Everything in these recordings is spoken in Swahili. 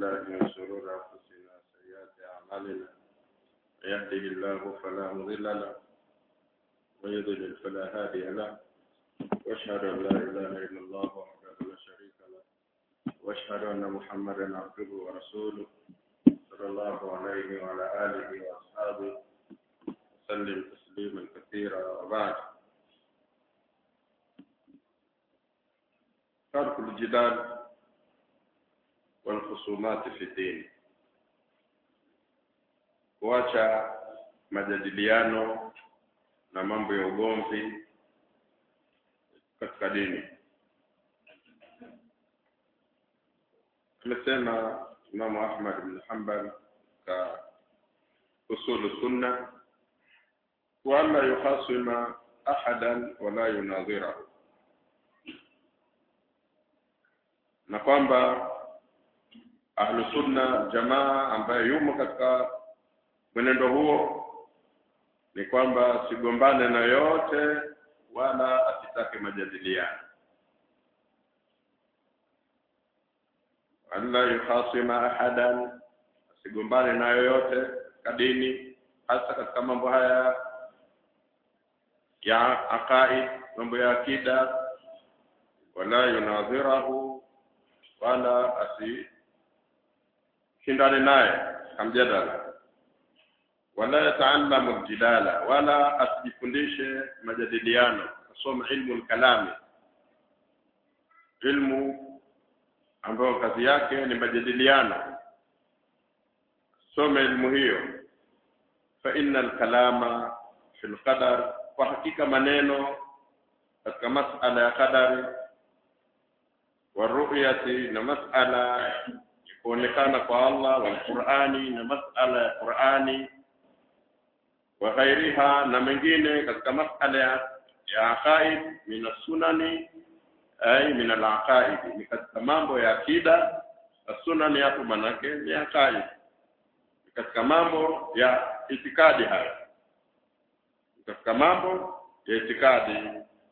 بالله من شرور أنفسنا وسيئات أعمالنا من يهده الله فلا مضل له ويضلل فلا هادي له واشهد ان لا اله الا الله وحده لا شريك له واشهد ان محمدا عبده ورسوله صلى الله عليه وعلى اله واصحابه وسلم تسليما كثيرا وبعد ترك الجدال والخصومات في الدين kuacha majadiliano na mambo ya ugomvi katika dini amesema Imamu Ahmad bin Hanbal ka usulu sunna wa alla yukhasima ahadan wala yunadhirahu na kwamba ahlu sunna jamaa ambaye yumo katika mwenendo huo ni kwamba sigombane na yote wala asitake majadiliano alla yukhasima ahadan asigombane na yoyote kadini hasa katika mambo haya ya aqaid mambo ya akida wala yunadhirahu wala asishindane naye kamjadala wala yataallamu jidala wala asijifundishe majadiliano asome ilmu kalami ilmu ambayo kazi yake ni majadiliano some ilmu hiyo fa inna alkalama fi alqadar kwa hakika maneno katika masala ya qadari wa ru'yati na masala ya kuonekana kwa Allah wal Qur'ani na masala ya Qur'ani wa ghairiha na mengine katika masala ya ya aqaid min sunani ay min al-aqaid ni katika mambo ya akida sunani hapo manake ni aqaid ni katika mambo ya itikadi haya katika mambo ya itikadi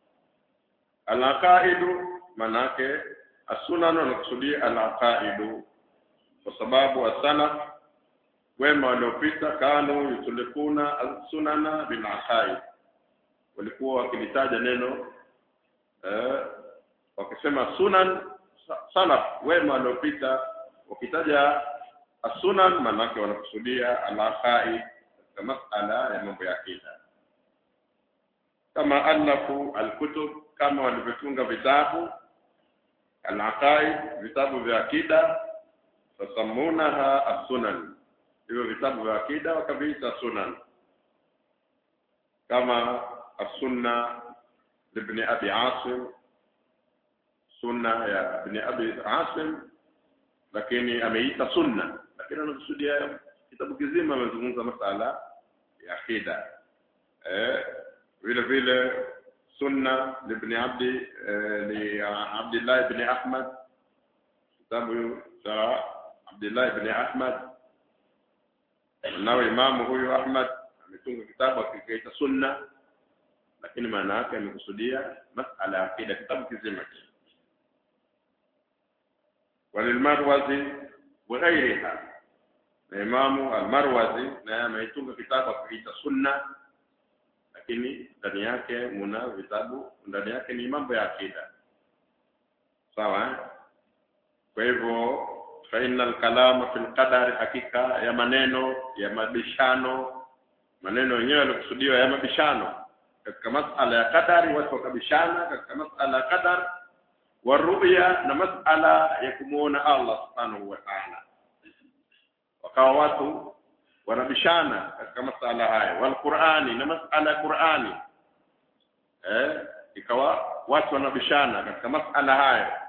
al-aqaidu manake as-sunan nakusudia al-aqaidu kwa sababu as-salaf wema waliopita kanu yutulikuna sunana bil aqaid walikuwa wakilitaja neno eh, wakisema sunan salaf wema waliopita wakitaja asunan manake wanakusudia al aqaid katika masala ya mambo ya akida kama alafu alkutub kama walivyotunga vitabu al aqaid vitabu vya akida fasamunaha as-sunan hivyo vitabu vya akida wakaviita sunan kama as-sunna ibn abi asim sunna ya ibn abi asim lakini ameita sunna lakini anakusudia kitabu kizima amezungumza masala ya akida eh vile vile sunna ibn abdi li abdullah ibn ahmad kitabu cha abdullah ibn ahmad nao imamu huyu Ahmad ametunga kitabu akikiita sunna lakini maana yake amekusudia masala ya akida kitabu kizima walilmarwazi wa ghairiha na imamu almarwazi naye ameitunga kitabu akikiita sunna lakini ndani yake muna vitabu ndani yake ni mambo ya akida sawa eh? kwa hivyo faina alkalama fi lqadari hakika ya maneno ya mabishano maneno yenyewe yalikusudiwa ya mabishano katika masala ya qadari watu wakabishana katika masala ya qadar wa ru'ya na masala ya kumuona Allah subhanahu wa ta'ala wakawa watu wanabishana katika masala haya wal qur'ani na masala ya qur'ani eh ikawa watu wanabishana katika masala haya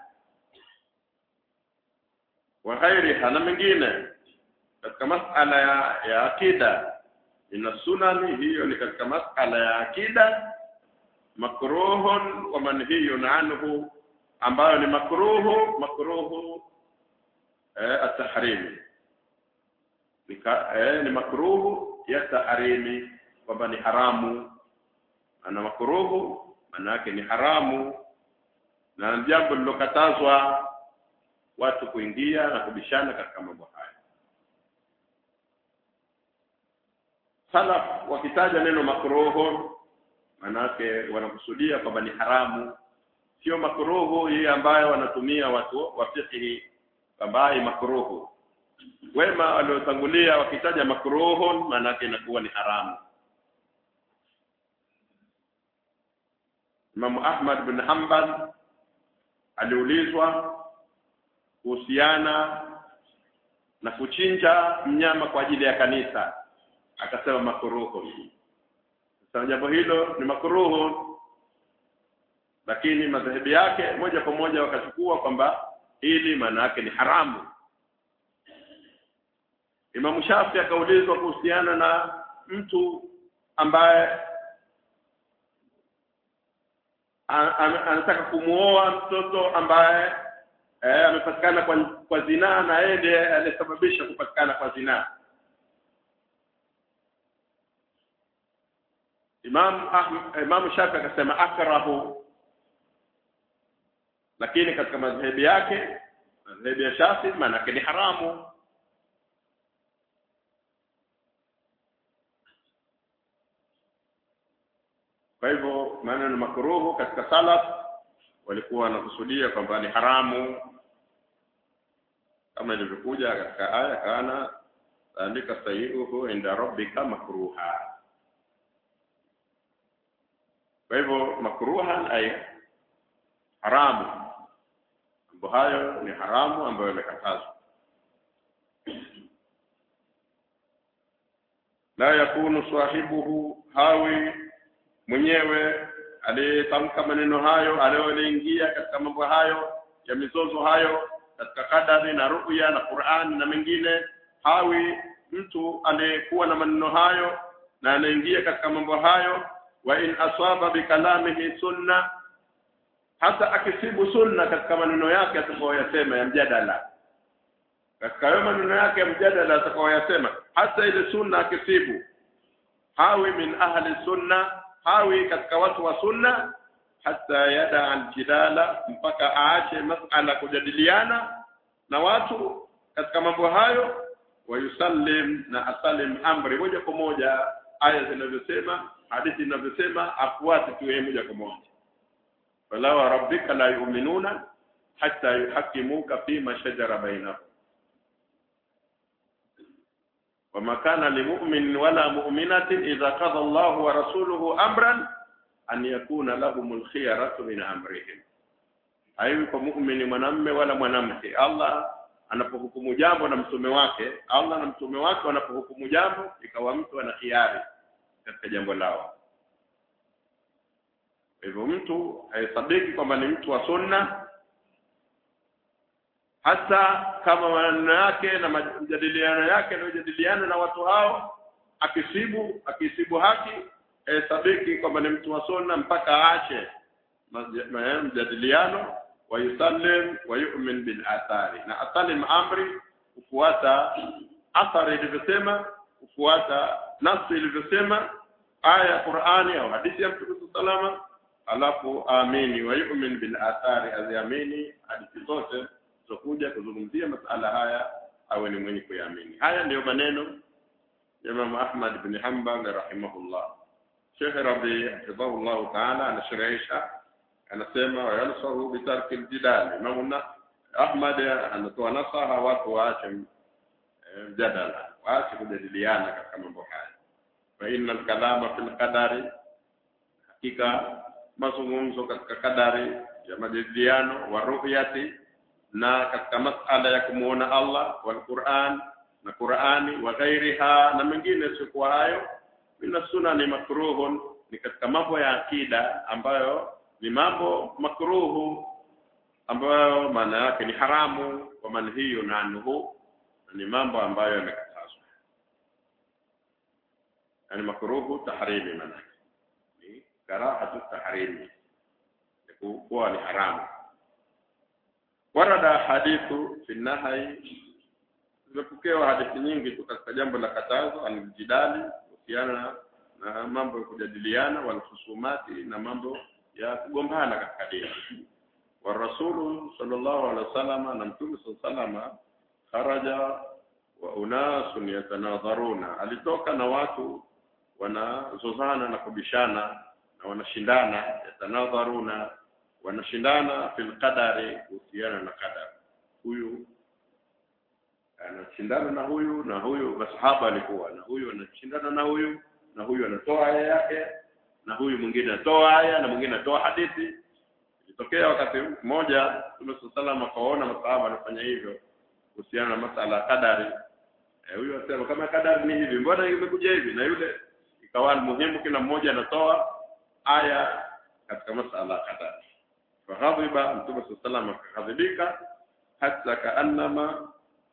wa ghairiha na mengine katika masala ya, ya akida ina sunani hiyo ni katika masala ya akida makruhun wa manhiyun anhu ambayo ni makruhu makruhu eh, at-tahrim eh, ni makruhu ya tahrimi kwamba ni haramu ana makruhu maana yake ni haramu na jambo lilokatazwa watu kuingia na kubishana katika mambo haya salaf wakitaja neno makruhu manake wanakusudia kwamba ni haramu sio makruhu hii ambayo wanatumia watu wa fiqhi kwamba hii makruhu wema waliotangulia wakitaja makruhun maanake inakuwa ni haramu Imam Ahmad bin Hanbal aliulizwa kuhusiana na kuchinja mnyama kwa ajili ya kanisa akasema makruhu sasa jambo hilo ni makruhu lakini madhehebu yake moja kwa moja wakachukua kwamba hili maana yake ni haramu Imam Shafi akaulizwa kuhusiana na mtu ambaye anataka kumuoa mtoto ambaye eh, amepatikana kwa, kwa zinaa na yeye ndiye aliyesababisha kupatikana kwa zinaa Imam Imam Shafi akasema akrahu lakini katika madhehebu yake madhehebu ya Shafi maana ni haramu kwa hivyo maneno makruhu katika salaf walikuwa wanakusudia kwamba ni haramu kama ilivyokuja katika aya kana andika sayiuhu inda rabbika makruha kwa hivyo makruhan ay haramu mambo hayo ni haramu ambayo yamekatazwa la yakunu sahibuhu hawi mwenyewe aliyetamka maneno hayo aliyoingia katika mambo hayo ya mizozo hayo katika kadari na ruya na Qur'an na mengine hawi mtu aliyekuwa na maneno hayo na anaingia katika mambo hayo wa in asaba bikalamihi sunna hata akisibu sunna katika maneno yake atakayoyasema ya mjadala katika hayo maneno yake ya mjadala atakayoyasema hata ile sunna akisibu hawi min ahli sunna hawi katika watu wa sunna hata yada aljidala mpaka aache masala kujadiliana na watu katika mambo hayo wayusallim na asalim amri moja kwa moja aya zinavyosema hadithi zinavyosema afuate tu yeye moja kwa moja fala wa rabbika la yu'minuna hatta yuhakimuka fima shajara bainahum وما كان لمؤمن ولا مؤمنة إذا قضى الله ورسوله أمرا أن يكون لهم الخيرة من أمرهم haiwi kwa muumini mwanamme wala mwanamke Allah anapohukumu jambo na mtume wake Allah na mtume wake wanapohukumu jambo ikawa mtu ana hiari katika jambo lao hivyo mtu hahesabiki kwamba ni mtu wa sunna hata kama maneno yake na majadiliano yake yanayojadiliana na watu hao akisibu akisibu haki hesabiki kwamba ni mtu wa sunna mpaka aache mjadiliano wa yusallim wa yu'min bil athari na asalim amri kufuata athari ilivyosema kufuata nafsi ilivyosema aya ya Qur'ani au hadithi ya Mtume salama alafu amini wa yu'min bil athari aziamini hadithi zote zokuja kuzungumzia masala haya awe ni mwenye kuyaamini haya ndiyo maneno ya Imam Ahmad bin Hanbal rahimahullah Sheikh Rabi hafidhahullah ta'ala anasherehesha anasema wa yansahu bi tarki al-jidal Imam Ahmad anatoa nasaha watu waache mjadala waache kujadiliana katika mambo haya fa innal kalama fil qadari hakika mazungumzo katika kadari ya majadiliano wa ru'yati na katika masala ya kumuona Allah wal Qur'an na Qur'ani wa ghairiha na mengine sio hayo mina sunani makruhun ni katika mambo ya akida ambayo ni mambo makruhu ambayo maana yake ni haramu wa manhiyu anhu ni mambo ambayo yamekatazwa yani makruhu tahrimi maana ni karahatu tahrimi kuwa ni haramu warada hadithu fi nahai zimepokewa hadithi nyingi tu katika jambo la katazo aljidali kuhusiana na mambo ya kujadiliana wal husumati na mambo ya kugombana katika dini والرسول صلى الله عليه وسلم na mtume صلى الله عليه وسلم kharaja wa unasun yatanadharuna alitoka na watu wanazozana na kubishana na wanashindana yatanadharuna wanashindana fil qadari kuhusiana na qadar huyu anashindana na huyu na huyu masahaba alikuwa na huyu anashindana na huyu na huyu anatoa aya yake na huyu mwingine anatoa aya na mwingine anatoa hadithi ilitokea wakati mmoja Mtume sallallahu akaona masahaba wanafanya hivyo kuhusiana na masala ya kadari eh, huyu asema kama kadari ni hivi mbona imekuja hivi na yule ikawa muhimu kila mmoja anatoa aya katika masala ya kadari faghadhiba Mtume sallallahu akaghadhibika hata kaannama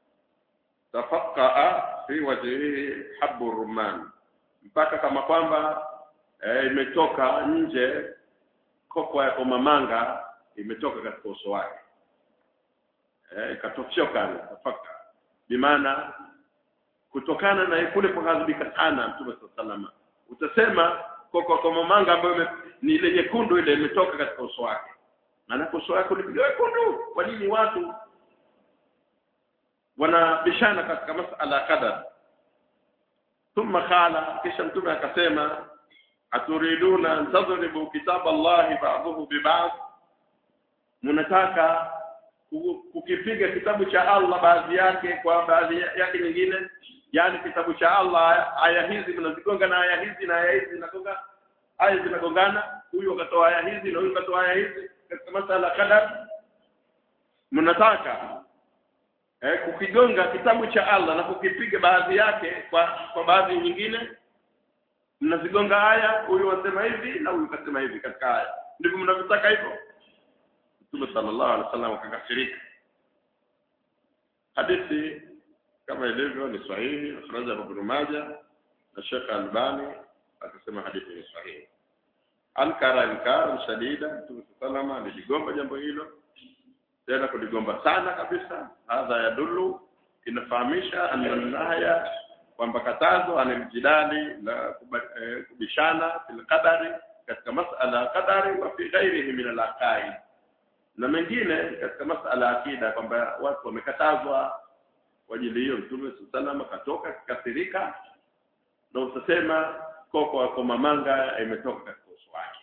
tafaqaa fi wajhihi habbu rumman mpaka kama kwamba e, imetoka nje koko ya komamanga imetoka katika uso wake eh ikatochoka tafaka bimaana kutokana na kule kughadhibika sana mtume sallallahu utasema koko komamanga ambayo ni ile nyekundu ile imetoka katika uso wake maana uso wake ulipiga wekundu kwa nini watu wanabishana katika masala ya qadar thumma qala kisha mtume akasema aturiduna an tadribu kitab Allah ba'dahu bi ba'd mnataka kukipiga kitabu cha Allah baadhi yake kwa baadhi yake nyingine yani kitabu cha Allah aya hizi mnazigonga na aya hizi na aya hizi zinagonga aya zinagongana huyu akatoa aya hizi na huyu akatoa aya hizi katika masala kadar mnataka eh, kukigonga kitabu cha Allah na kukipiga baadhi yake kwa kwa baadhi nyingine mnazigonga aya huyu wasema hivi na huyu kasema hivi katika aya ndivyo mnavyotaka hivyo Mtume sallallahu alaihi wasallam akakasirika hadithi kama ilivyo ni sahihi akhraja Ibn Majah na Sheikh Albani akasema hadithi ni sahihi ankara inkara shadida Mtume sallallahu alaihi aligomba jambo hilo tena kuligomba sana kabisa hadha yadullu inafahamisha annahaya kwamba katazo anamjidali la kubishana fil qadari katika masala ya qadari wa fi ghairihi min al na mengine katika masala ya akida kwamba watu wamekatazwa kwa ajili hiyo mtume sallallahu akatoka kikasirika na utasema koko kwa mamanga imetoka katika uso wake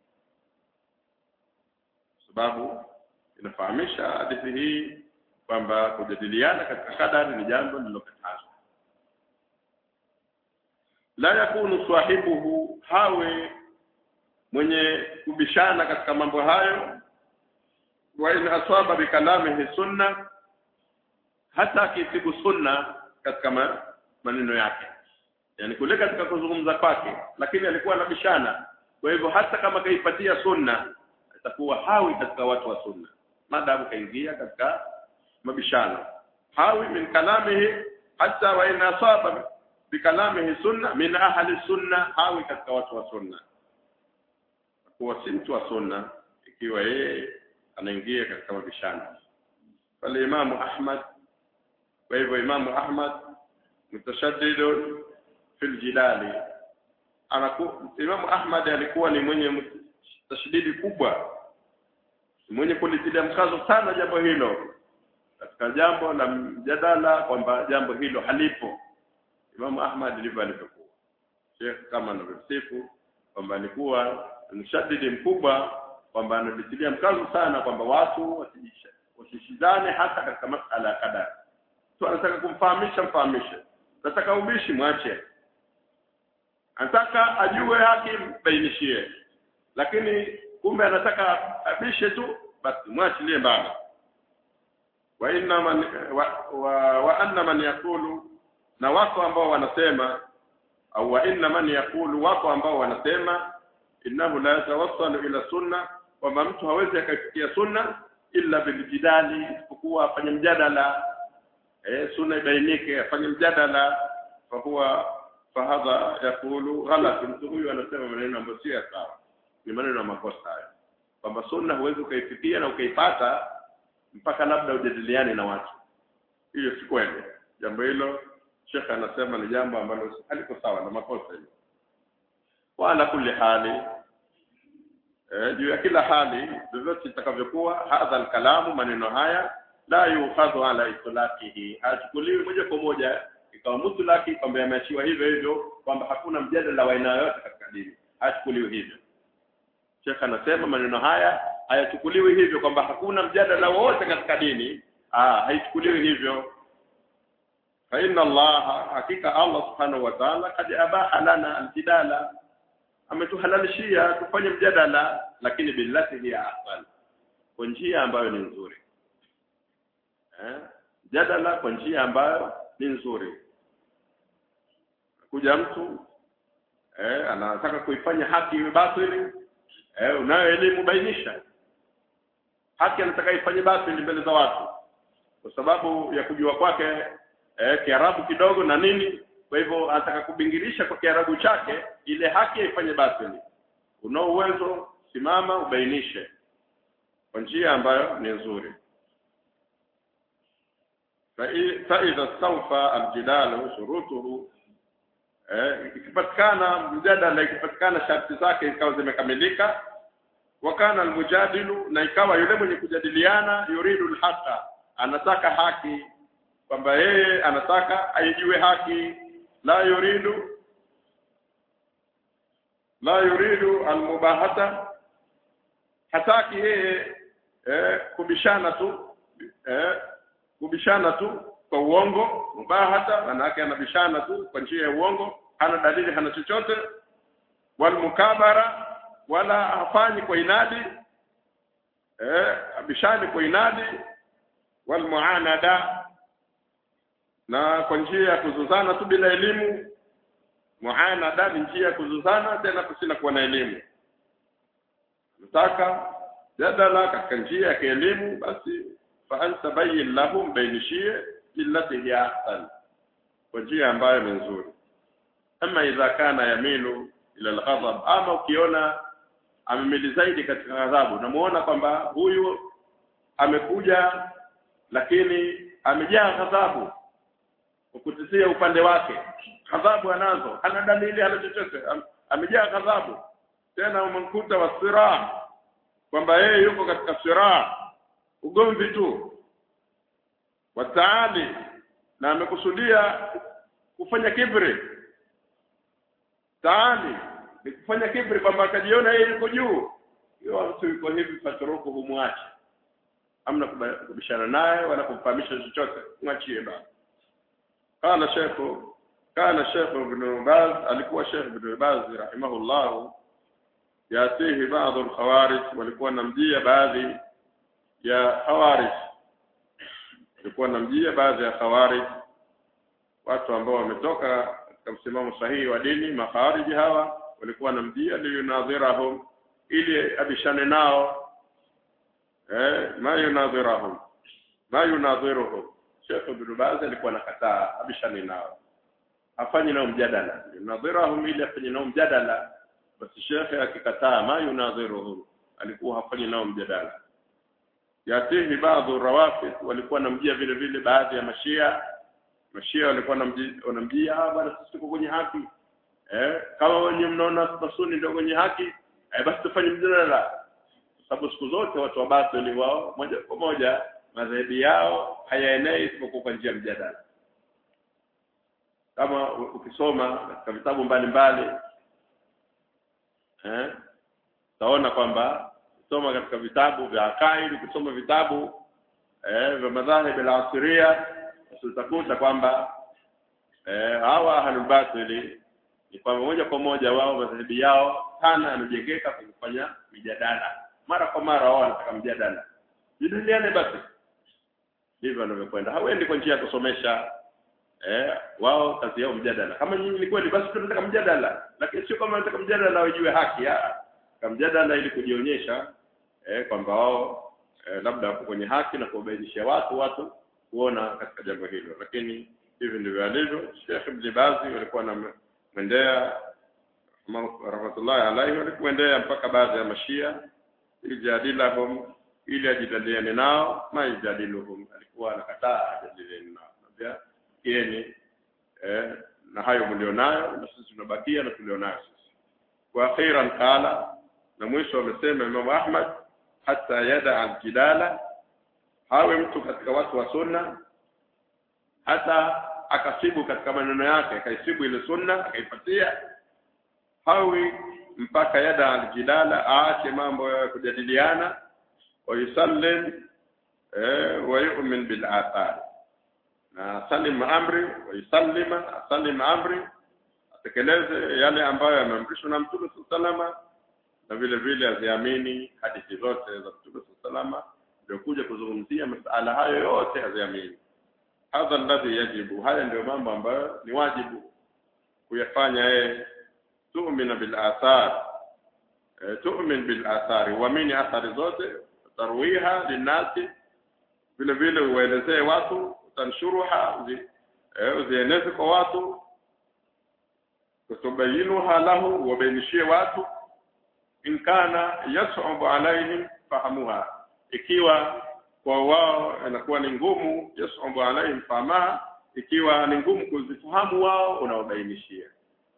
sababu inafahamisha hadithi hii kwamba kujadiliana katika kadari ni jambo lililokatazwa la yakunu sahibuhu hawe mwenye kubishana katika mambo hayo wa in asaba bikalamihi sunna hata akisibu sunna katika ma, maneno yake yani kule katika kuzungumza kwake lakini alikuwa anabishana kwa hivyo hata kama kaipatia sunna atakuwa hawi katika watu wa sunna maadamu kaingia katika mabishano hawi min kalamihi hata wa in asaba bikalamihi sunna min ahli sunna hawi katika watu wa sunna kuwa si mtu wa sunna ikiwa yeye anaingia katika mabishano pale imamu ahmad kwa hivyo imamu ahmad mutashaddidun fil jidali anaku imamu ahmad alikuwa ni mwenye tashdidi kubwa mwenye kulitilia mkazo sana jambo hilo katika jambo la mjadala kwamba jambo hilo halipo imamu ahmad ndivyo alivyokuwa Sheikh kama anavyosifu kwamba alikuwa mshadidi mkubwa kwamba analitilia mkazo sana kwamba watu wasishizane hasa katika masala ya kadari tu anataka kumfahamisha mfahamishe nataka ubishi mwache anataka ajue haki bainishie lakini kumbe anataka abishe tu basi mwachilie mbali wa inna man wa, wa, wa anna man yakulu na wako ambao wanasema au wa inna man yakulu wako ambao wanasema innahu la yatawassalu ila sunna kwamba mtu hawezi akafikia sunna illa biljidali isipokuwa afanye mjadala eh sunna ibainike afanye mjadala fa huwa fahadha yakulu ghalat mtu huyu anasema maneno ambayo si sawa ni maneno ya makosa hayo kwamba sunna huwezi ukaifikia na ukaipata mpaka labda ujadiliane na watu hiyo si kweli jambo hilo shekhe anasema ni jambo ambalo haliko sawa na makosa hilo wala kulli hali eh, juu ya kila hali vyovyote itakavyokuwa hadha alkalamu maneno haya la yukhadhu ala itlaqihi hachukuliwi moja kwa moja ikawa mutlaki kwamba yameachiwa hivyo hivyo kwamba hakuna mjadala wa aina yoyote katika dini hachukuliwi hivyo Sheikh anasema maneno haya hayachukuliwi hivyo kwamba hakuna mjadala wowote katika dini ah haichukuliwi hivyo fa inna Allah hakika Allah subhanahu wa ta'ala kad abaha lana aljidala ametuhalalishia tufanye mjadala lakini billati hiya ahsan kwa njia ambayo ni nzuri eh jadala kwa njia ambayo ni nzuri kuja mtu eh anataka kuifanya haki iwe batili eh unayo elimu bainisha haki anataka ifanye batili mbele za watu kwa sababu ya kujua kwake eh kiarabu kidogo na nini kwa hivyo anataka kubingirisha kwa kiarabu chake ile haki ifanye batili unao uwezo simama ubainishe kwa njia ambayo ni nzuri فإذا استوفى الجدال شروطه ikipatikana mjadala ikipatikana sharti zake ikawa zimekamilika wakana almujadilu na ikawa yule mwenye kujadiliana yuridu alhaqa anataka haki kwamba yeye anataka aijue haki la yuridu la yuridu almubahata hataki yeye eh, kubishana tu eh, kubishana tu kwa uongo mubahata manake anabishana tu kwa njia ya uongo hana dalili hana chochote wal mukabara wala hafanyi kwa inadi eh abishani kwa inadi wal muanada na kwa njia ya kuzuzana tu bila elimu muanada ni njia ya kuzuzana tena kusina kuwa na elimu nataka jadala katika njia ya kielimu basi fa anta bayyin lahum bainishie illati hiya ahsan kwa njia ambayo ni nzuri ama idha kana yamilu ila alghadab ama ukiona amemili zaidi katika ghadhabu namuona kwamba huyu amekuja lakini amejaa ghadhabu ukutisia upande wake ghadhabu anazo hana dalili hana chochote Am, amejaa ghadhabu tena umemkuta wa siraa kwamba yeye yuko katika siraa ugomvi tu wataali na amekusudia kufanya kibri taali ni kufanya kibri kwamba akajiona yeye yuko juu hiyo mtu yuko hivi fatruku humwache amna kubishana naye wala kumfahamisha chochote mwachie basi kana shekhu kana shekhu ibn Baz alikuwa shekhu ibn Baz rahimahullah yatihi baadhi al-khawarij walikuwa namjia baadhi ya khawarij walikuwa namjia baadhi ya khawarij watu ambao wametoka katika msimamo sahihi wa dini makhawariji hawa walikuwa namjia liyunadhirahum ili abishane nao eh ma yunadhirahum ma yunadhiruhum Sheikh Ibn Baz alikuwa anakataa abishane nao afanye nao mjadala yunadhirahum ili afanye nao mjadala basi Sheikh akikataa ma yunadhiruhum alikuwa hafanyi nao mjadala yatihi baadhi rawafid walikuwa namjia vile vile baadhi ya mashia mashia walikuwa wanamjia bwana sisi tuko kwenye haki eh kama wenye mnaona masuni ndio kwenye haki eh basi tufanye mjadala kwa sababu siku zote watu wa batili wao moja kwa moja madhehebi yao hayaenei isipokuwa kwa njia mjadala kama ukisoma katika vitabu mbalimbali eh utaona kwamba kusoma katika vitabu vya akaidi kusoma vitabu eh vya madhahib al-asiria utakuta kwamba eh hawa ahlul batili ni kwamba moja kwa moja wao madhehebi yao sana yamejengeka kwa kufanya mijadala mara kwa mara wao wanataka mjadala jadiliane basi ndivyo wanavyokwenda hawendi kwa njia ya kusomesha eh wao kazi yao mjadala kama nyinyi ni kweli basi tunataka mjadala lakini sio kama wanataka mjadala wajue haki kama mjadala ili kujionyesha eh kwamba wao eh, labda wako kwenye haki na kuwabainishia watu watu kuona katika jambo hilo lakini hivi ndivyo alivyo Sheikh Ibn Bazi walikuwa na mwendea rahmatullahi alaihi walikwendea mpaka baadhi ya mashia ijadilahum ili ajadiliane nao ma ijadiluhum alikuwa anakataa ajadiliane nao pia kieni eh, na hayo mlionayo na sisi tunabakia na tulionayo sisi wa akhiran qala na mwisho amesema Imam Ahmad hata yada aljidala hawe mtu katika watu wa sunna hata akasibu katika maneno yake akaisibu ile sunna akaipatia hawi mpaka yada aljidala aache mambo ya kujadiliana wayusallim eh, wayumin bil athar na salim amri wayusallima asalim amri atekeleze yale ambayo yameamrishwa na mtume salama na vile vile aziamini hadithi zote za mtume salama ndio kuzungumzia masala hayo yote aziamini hadha alladhi yajibu haya ndio mambo ambayo ni wajibu kuyafanya yeye tu'mina bil athar e, tu'min bil athari uamini athari zote tarwiha linasi vile vile uwaelezee watu utanshuruha uzi, e, uzieneze kwa watu kutubayinuha lahu wabainishie watu in kana yas'abu alaihim fahamuha ikiwa kwa wao inakuwa ni ngumu yas'abu alaihim fahamaha ikiwa ni ngumu kuzifahamu wao unawabainishia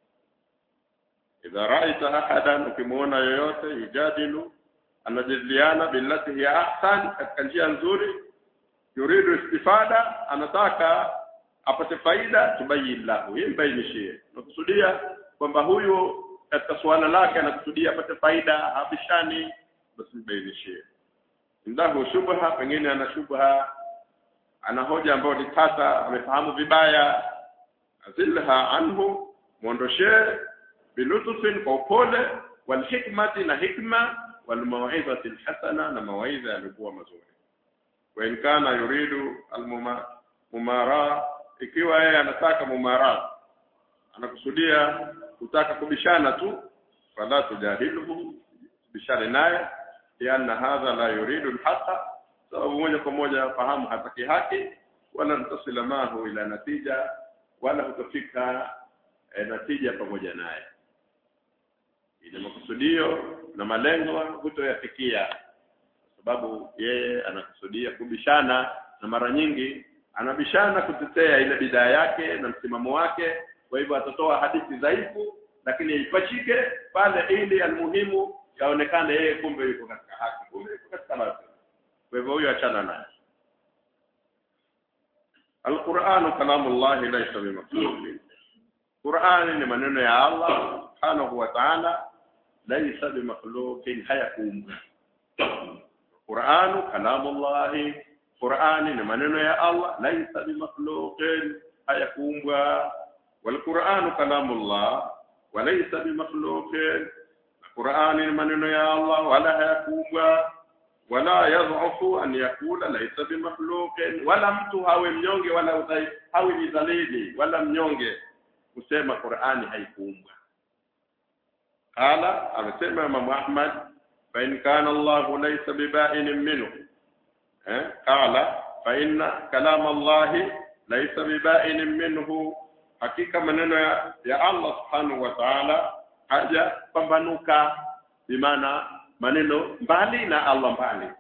idha ra'aita ahadan ukimwona yoyote yujadilu anajadiliana billati hiya ahsan katika njia nzuri yuridu istifada anataka apate faida tubayin lahu yimbainishie nakusudia kwamba huyu katika suala lake anakusudia apate faida habishani basi mbainishie indahu shubha pengine ana shubha ana hoja ambayo ni tata amefahamu vibaya azilha anhu muondoshee bilutufin kwa upole walhikmati na hikma walmawidhati alhasana na mawaidha yalikuwa mazuri wa in kana yuridu almumara ikiwa yeye anataka mumara anakusudia kutaka kubishana tu fala tujadiluhu bishane naye lianna hadha la yuridu alhaqa sababu moja kwa moja fahamu hataki haki wala ntasila mahu ila natija wala hutafika e, natija pamoja naye ile makusudio na malengo hutoyafikia kwa sababu yeye anakusudia kubishana na mara nyingi anabishana kutetea ile bidaa yake na msimamo wake kwa hivyo atatoa hadithi dhaifu lakini ipachike pale ili almuhimu yaonekane yeye kumbe yuko katika haki kumbe yuko katika batil kwa hivyo huyo achana naye Al-Qur'an kalamullah laysa bimakhluq Qur'an ni maneno ya Allah subhanahu wa ta'ala laysa bimakhluqin hayakuumbwa Qur'an kalamullah Qur'an ni maneno ya Allah laysa bimakhluqin hayakuumbwa wal Qur'an kalamullah wa laysa bimakhluqin Qur'an ni maneno ya Allah wala hayakuumbwa wala yadhufu an yakula laysa bimakhluqin wala mtu hawe mnyonge wala udhai hawe ni dhalili wala mnyonge kusema Qur'ani haikuumbwa qala amesema Imam Ahmad fa in kana Allah laysa biba'in minhu eh qala fa inna kalam Allah laysa biba'in minhu hakika maneno ya, ya Allah subhanahu wa ta'ala haja pambanuka bimaana maneno mbali na Allah mbali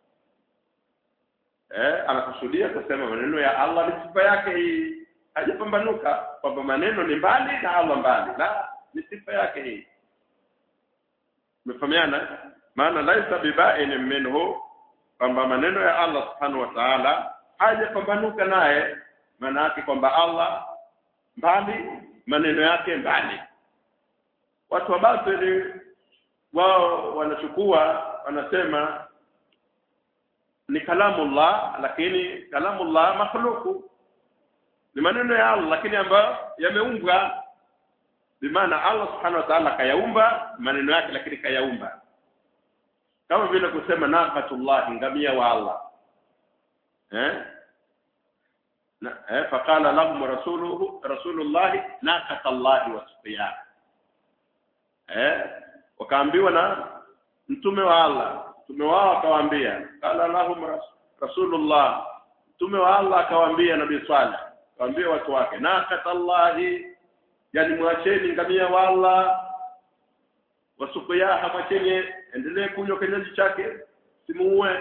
eh anakusudia kusema maneno ya Allah ni sifa yake hii hajapambanuka kwamba maneno ni mbali na Allah mbali la ni sifa yake hii umefahamiana maana laisa bibain minhu kwamba maneno ya Allah subhanahu wa ta'ala hajapambanuka naye maana yake kwamba Allah mbali maneno yake mbali watu wa batili wao wanachukua wanasema ni kalamullah lakini kalamullah makhluku ni maneno ya Allah lakini ambayo yameumbwa bimaana Allah subhanahu wa ta'ala kayaumba maneno yake lakini kayaumba kama vile kusema naqatullah ngamia wa Allah eh na eh faqala lahum rasuluhu rasulullah naqatallahi wa suqiya eh wakaambiwa na mtume wa Allah mtume wao akawaambia qala lahum rasulullah mtume wa Allah akawaambia nabii Saleh akawaambia watu wake naqatallahi yani mwacheni ngamia wa Allah wasukuyaha mwacheni endelee kunywa kinywaji chake simuue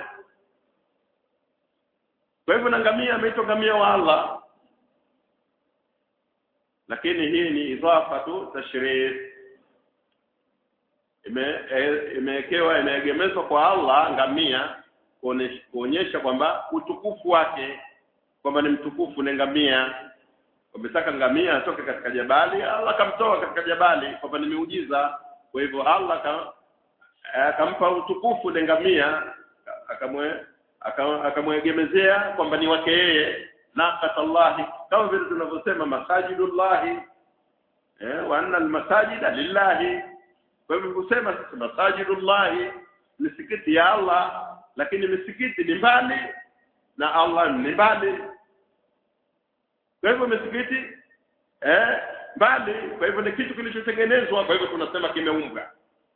kwa hivyo na ngamia ameitwa ngamia wa Allah lakini hii ni idhafa tu tashrif ime- e- imewekewa imeegemezwa kwa Allah ngamia kuonesh- kuonyesha kwamba utukufu wake kwamba ni mtukufu ni ngamia wametaka ngamia atoke katika jabali Allah akamtoa katika jabali kwamba ni miujiza kwa hivyo Allah ka- akampa utukufu ile ngamia akamwe aka- akamwegemezea kwamba ni wake yeye naqatallahi kama vile tunavyosema masajidullahi eh wa anna almasajida lillahi kwa hivyo kusema sasa masajidullahi misikiti ya Allah lakini misikiti ni mbali na Allah ni mbali kwa hivyo misikiti eh mbali kwa hivyo ni kitu kilichotengenezwa kwa hivyo tunasema kimeumbwa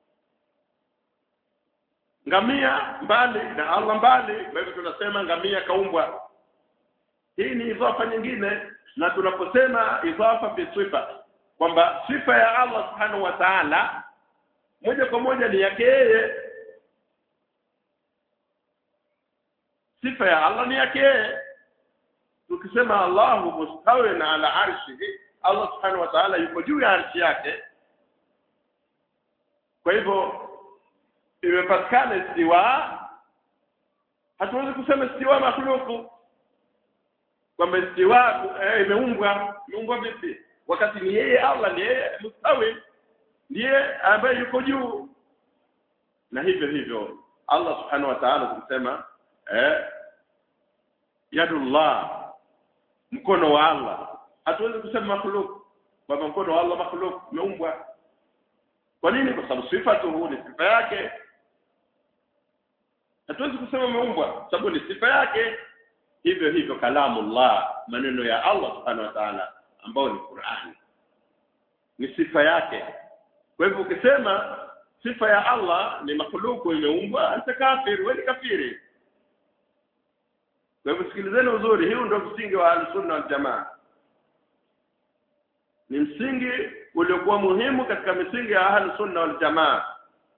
ngamia mbali na Allah mbali kwa hivyo tunasema ngamia kaumbwa hii ni idhafa nyingine na tunaposema idhafa bi sifa kwamba sifa ya Allah subhanahu wa ta'ala moja kwa moja ni yake yeye sifa ya Allah ni yake yeye tukisema Allahu mustawin ala arshihi Allah subhanahu wa ta'ala yuko juu ya arshi yake kwa hivyo imepatikana istiwa hatuwezi kusema istiwa makhluku kwamba istiwa eh, imeumbwa imeumbwa vipi wakati ni yeye Allah ni yeye mustawi ndiye ambaye yuko juu na hivyo hivyo Allah subhanahu wa ta'ala tukisema eh yadullah mkono wa Allah hatuwezi kusema makhluk kwamba mkono wa Allah makhluk umeumbwa kwa nini kwa sababu sifatuhu ni sifa yake hatuwezi kusema umeumbwa sababu ni sifa yake hivyo hivyo kalamullah maneno ya Allah subhanahu wa ta'ala ambao ni Qur'ani ni sifa yake kwa hivyo ukisema sifa ya Allah ni makhluku imeumbwa anta kafir wewe ni kafiri kwa hivyo sikilizeni uzuri hiyo ndio msingi wa al-sunna wal jamaa ni msingi uliokuwa muhimu katika misingi ya ahli sunna wal jamaa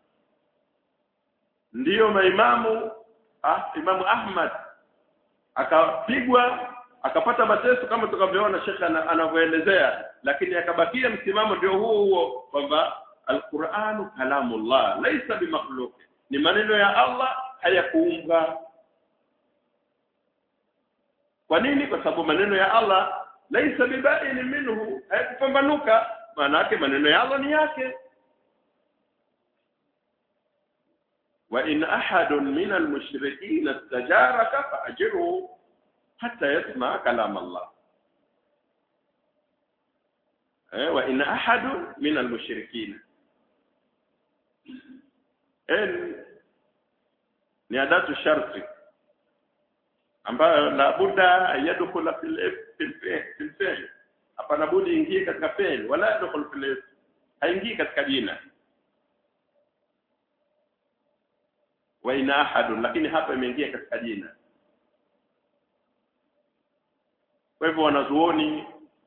ndiyo maimamu ah, imamu Ahmad akapigwa akapata mateso kama tukavyoona shekhe ana- anavyoelezea lakini akabakia msimamo ndio huo huo kwamba alquranu kalamullah laisa bimakhluq ni maneno ya Allah hayakuumbwa kwa nini kwa sababu maneno ya Allah laisa bibain minhu hayakupambanuka maana yake maneno ya Allah ni yake wa in ahadun min almushrikin istajaraka faajiruhu hatta yasma kalam Allah eh wa in ahadun min almushrikin en ni adatu sharti ambayo la budda yadkhula fil fil fil fi'l hapana budi ingie katika fi'l wala yadkhul fil ism haingii katika jina wa ina ahadun lakini hapa imeingia katika jina kwa hivyo wanazuoni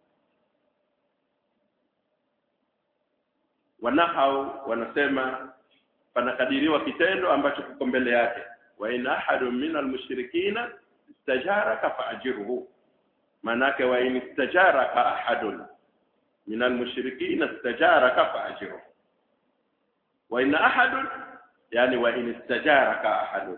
wanahau wanasema panakadiriwa kitendo ambacho kiko mbele yake wa in ahadun min almushrikina istajaraka faajiruhu manake wa in istajaraka ahadun min almushrikina istajaraka faajiruhu wa in ahadun yani wa in istajaraka ahadun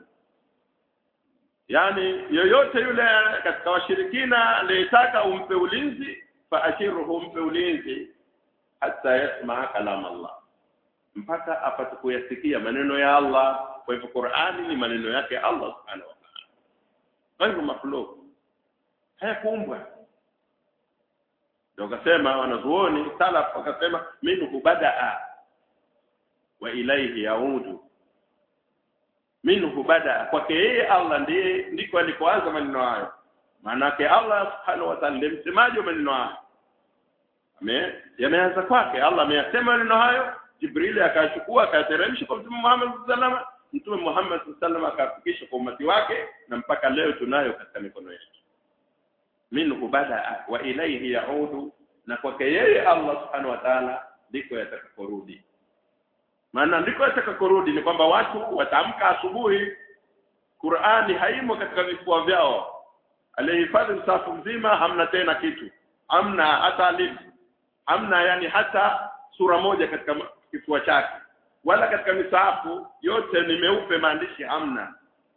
yani yoyote yule katika washirikina aliyetaka umpe ulinzi faajiruhu umpe ulinzi hata yasmaa kalam Allah mpaka apate kuyasikia maneno ya Allah kwa hivyo Qur'ani ni maneno yake Allah subhanahu wa ta'ala kwa hivyo makhluq hayakuumbwa ndio kasema wanazuoni salaf wakasema minhu badaa wa ilaihi yaudu minhu badaa kwake yeye Allah ndiye ndiko alikoanza maneno hayo maanake Allah subhanahu wa ta'ala ndiye msemaji wa maneno hayo ame yameanza kwake Allah ameyasema maneno hayo Jibril akachukua akateremsha kwa Mtume Muhammad sallallahu Mtume Muhammad sallallahu akafikisha kwa umati wake na mpaka leo tunayo katika mikono yetu minhu bada wa ilayhi yaudu na kwake yeye Allah subhanahu wa ta'ala ndiko yatakaporudi maana ndiko yatakaporudi ni kwamba watu wataamka asubuhi Qur'ani haimo katika vifua vyao aliyehifadhi msafu mzima hamna tena kitu hamna hata alif hamna yani hata sura moja katika kifua chake wala katika misahafu yote ni meupe maandishi hamna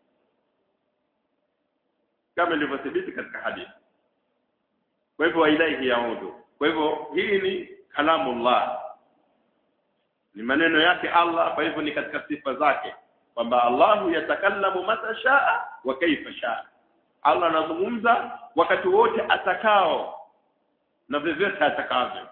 kama ilivyothibiti katika hadithi kwa hivyo ilaihi yaudhu kwa hivyo hii ni kalamullah ni maneno yake Allah kwa hivyo ni katika sifa zake kwamba Allahu yatakallamu mata shaa wa kaifa shaa Allah anazungumza wakati wote atakao na vyovyote atakavyo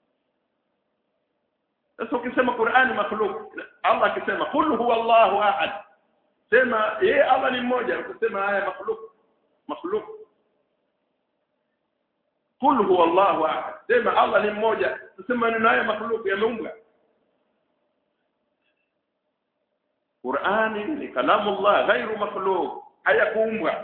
sasa ukisema Qur'ani makhluk Allah akisema qul huwa Allahu ahad sema yeye Allah ni mmoja ukisema haya makhluk makhluk qul huwa Allahu ahad sema Allah ni mmoja tusema maneno haya makhluk yameumbwa Qur'ani ni kalamullah ghairu makhluq hayakuumbwa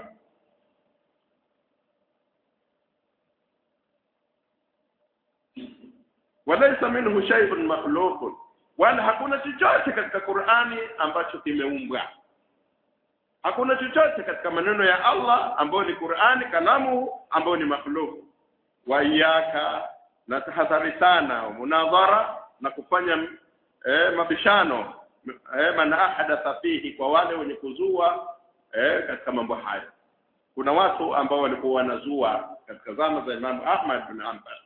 walaysa minhu shay'un makhluq wala hakuna chochote katika Qur'ani ambacho kimeumbwa hakuna chochote katika maneno ya Allah ambayo ni Qur'ani kalamu ambayo ni makhluq wa iyaka na tahadhari sana munadhara na kufanya eh, mabishano eh, man ahadatha fihi kwa wale wenye kuzua eh, katika mambo haya kuna watu ambao walikuwa wanazua katika zama za Imam Ahmad bin Hanbal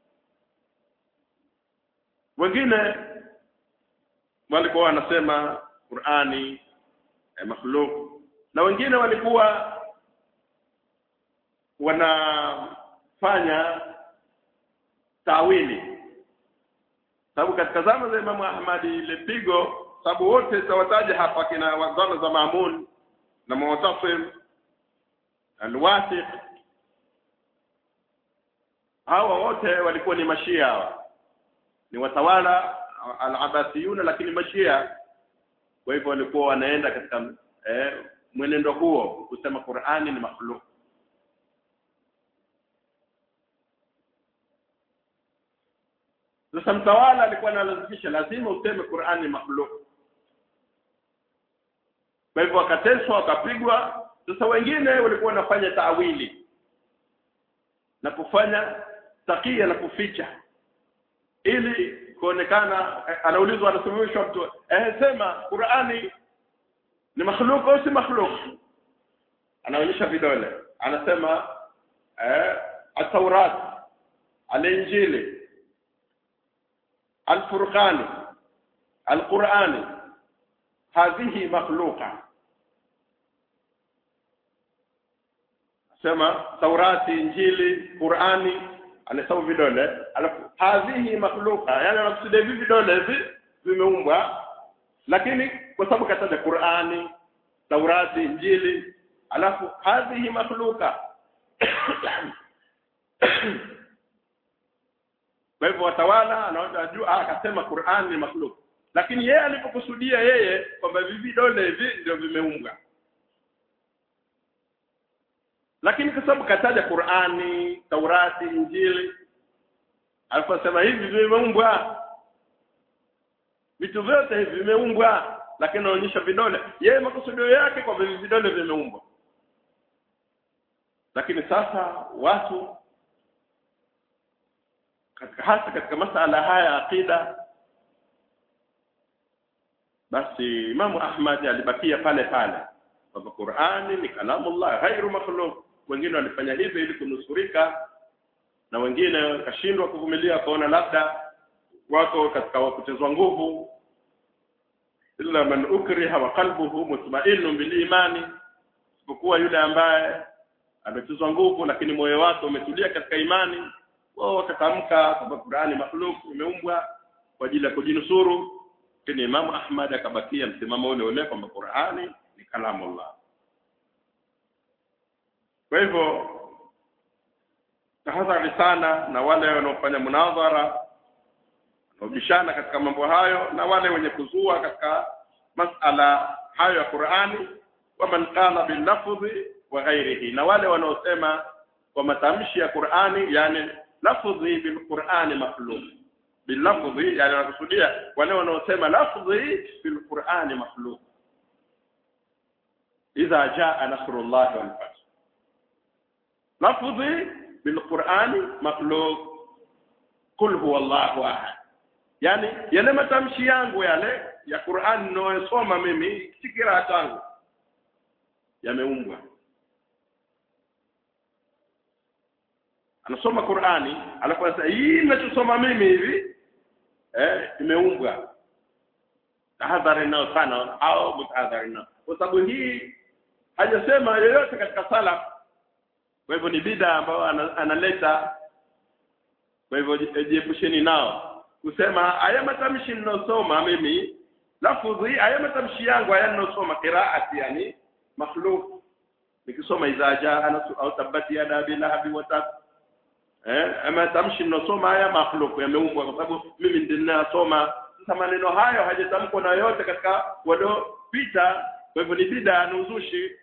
wengine walikuwa wanasema Qur'ani eh, makhluk na wengine walikuwa wanafanya tawili sababu katika zama za Imam Ahmad ile pigo sababu wote tawataja hapa kina wazana za Maamun na Mu'tasim Al-Wathiq hawa wote walikuwa ni mashia hawa ni watawala al-Abbasiyun lakini mashia kwa hivyo walikuwa wanaenda katika eh, mwenendo huo kusema Qur'ani ni makhluk Sasa mtawala alikuwa analazimisha lazima useme Qur'ani makhluk. Kwa hivyo wakateswa wakapigwa. Sasa wengine walikuwa wanafanya taawili na kufanya takia na kuficha ili kuonekana anaulizwa anasimamishwa mtu eh sema Qur'ani ni makhluk au si makhluk anaonyesha vidole anasema eh at-Taurat al-Injili الفرقان القرآن هذه مخلوقة sema Taurati Injili Qurani anasema vidole alafu hadhihi makhluqa yani anakusudia hivi vidole hivi vimeumbwa lakini kwa sababu kataja Qurani Taurati Injili alafu hadhihi makhluqa kwa hivyo watawala anajua akasema Qur'an ni makhluk lakini yeye alipokusudia yeye kwamba hivi vidole hivi ndio vimeumbwa lakini kwa sababu kataja Qur'ani Taurati Injili aliposema hivi vimeumbwa vitu vyote hivi vimeumbwa lakini anaonyesha vidole yeye makusudio yake kwamba hivi vidole vimeumbwa lakini sasa watu katika hasa katika masala haya ya aqida basi Imam Ahmad alibakia pale pale kwamba Qur'ani ni kalamullah ghairu makhluq wengine walifanya hivyo ili kunusurika na wengine wakashindwa kuvumilia kaona labda wako katika wakutezwa nguvu illa man ukriha wa qalbuhu mutma'innun bil imani isipokuwa yule ambaye ametezwa nguvu lakini moyo wake umetulia katika imani wao wakatamka kwamba Qur'ani makhluk imeumbwa kwa ajili ya kujinusuru lakini Imam Ahmad akabakia msimamo ule ule kwamba Qur'ani ni kalamullah kwa hivyo tahadhari sana na wale wanaofanya munadhara wanaobishana katika mambo hayo na wale wenye kuzua katika masala hayo ya Qur'ani wa man qala bil lafzi wa ghairihi na wale wanaosema kwa matamshi ya Qur'ani yani lafzi bil Qur'ani makhluq bil lafzi yani wanakusudia wale wanaosema lafzi bil Qur'ani makhluq idha jaa nasrullah wal fath lafzi bil Qur'ani makhluq kul huwa Allahu ahad yani yale matamshi yangu yale ya Qur'an ninayosoma mimi si kiraa changu yameumbwa anasoma Qur'ani alafu anasema hii ninachosoma mimi hivi eh imeumbwa tahadhari nao sana au mtahadhari nao kwa sababu hii hajasema yoyote katika sala kwa hivyo ni bida ambayo ana- analeta kwa hivyo ji- jiepusheni nao kusema haya matamshi ninayosoma mimi lafudhi haya matamshi yangu haya ninayosoma qiraati yani makhluk nikisoma idha jaa nasu au tabati yada abi lahabi wa tab eh ama tamshi ninayosoma haya makhluk yameumbwa kwa sababu mimi ndiye ninayosoma sasa maneno hayo hajatamkwa na yote katika waliopita kwa hivyo ni bida na uzushi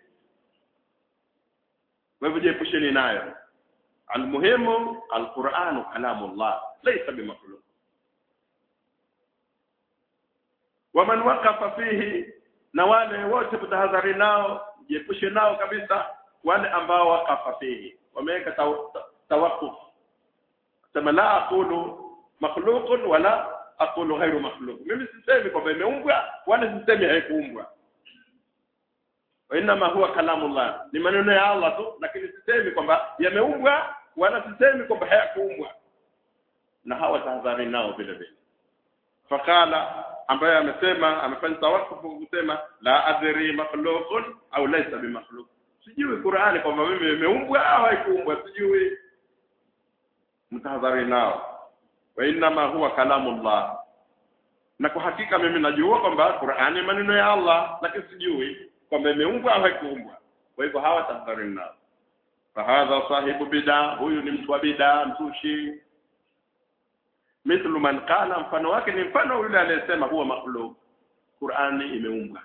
kwa hivyo jiepusheni nayo almuhimu alquranu kalamullah laysa bimakhluq waman waqafa fihi na wale wote kutahadhari nao jiepushe nao kabisa wale ambao waqafa fihi wameweka taw- ta- tawaqquf sema la aqulu makhluqun wala aqulu ghairu makhluq mimi sisemi kwamba imeumbwa wala sisemi haikuumbwa wa inma huwa kalamullah ni maneno ya Allah tu lakini sisemi kwamba yameumbwa wala sisemi kwamba hayakuumbwa na hawa tahadhari nao vile vile fakala ambaye amesema amefanya tawakufu kusema la adri makhluqun au laysa bimakhluq sijui Qur'ani kwamba mimi imeumbwa au haikuumbwa sijui mtahadhari nao wa inma huwa kalamullah na kwa hakika mimi najua kwamba Qur'ani maneno ya Allah lakini sijui kwamba imeumbwa au haikuumbwa kwa hivyo hawa tahadhari nao fahadha sahibu bid'a huyu ni mtu wa bid'a mtushi mithlu man qala mfano wake ni mfano yule anayesema huwa makhluq Qur'ani imeumbwa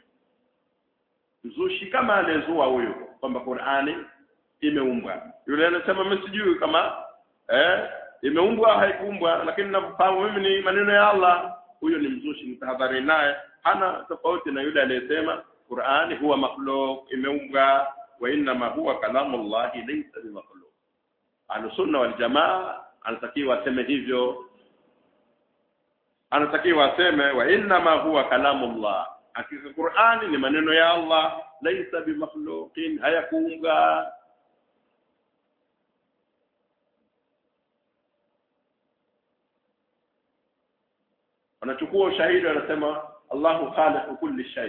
mzushi kama anayezua huyo kwamba Qur'ani imeumbwa yule anasema mimi sijui kama eh imeumbwa au haikuumbwa lakini nafahamu mimi ni maneno ya Allah huyo ni mzushi mtahadhari naye hana tofauti na yule aliyesema Qur'ani huwa makhluq imeumbwa wa inma huwa kalamullahi laysa bimakhluq Ahlusunna wal jamaa anatakiwa aseme hivyo anatakiwa aseme wa inma huwa kalamullah hakika Qur'ani ni maneno ya Allah laysa bimakhluqin hayakuunga wanachukua ushahidi wanasema Allahu khaliqu kulli shay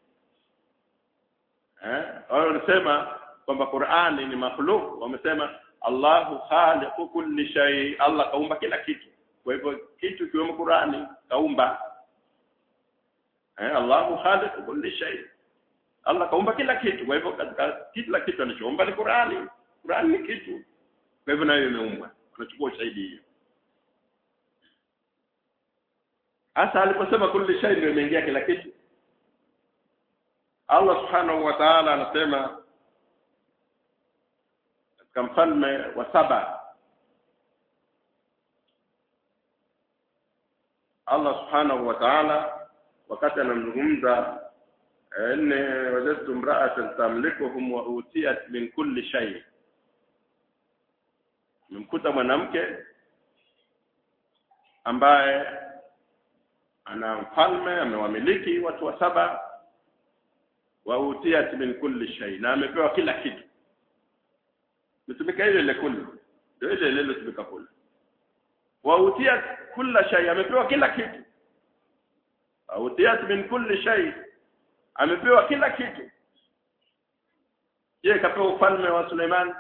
eh wao wanasema kwamba Qur'ani ni makhluk wamesema Allahu khaliqu kulli shay Allah kaumba kila kitu kwa hivyo kitu kiwemo Qur'ani kaumba eh Allahu khaliqu kulli shay Allah kaumba kila kitu kwa hivyo katika kila kitu anachoumba ni Qur'ani Qur'ani ni kitu kwa hivyo nayo imeumbwa wanachukua ushahidi hiyo hasa aliposema kulli shay ndio imeingia kila kitu Allah subhanahu wa ta'ala anasema katika mfalme wa saba Allah subhanahu wa ta'ala wakati anamzungumza inni wajadtu imra'atan tamlikuhum wa utiyat min kulli shay nimkuta mwanamke ambaye ana mfalme amewamiliki watu wa saba wa utiyat min kulli shay na amepewa kila kitu litumika ile ile kulli ndio ile ile litumika kulli wa utiyat kulla shay amepewa kila kitu wa utiyat min kulli shay amepewa kila kitu je kapewa ufalme wa Suleiman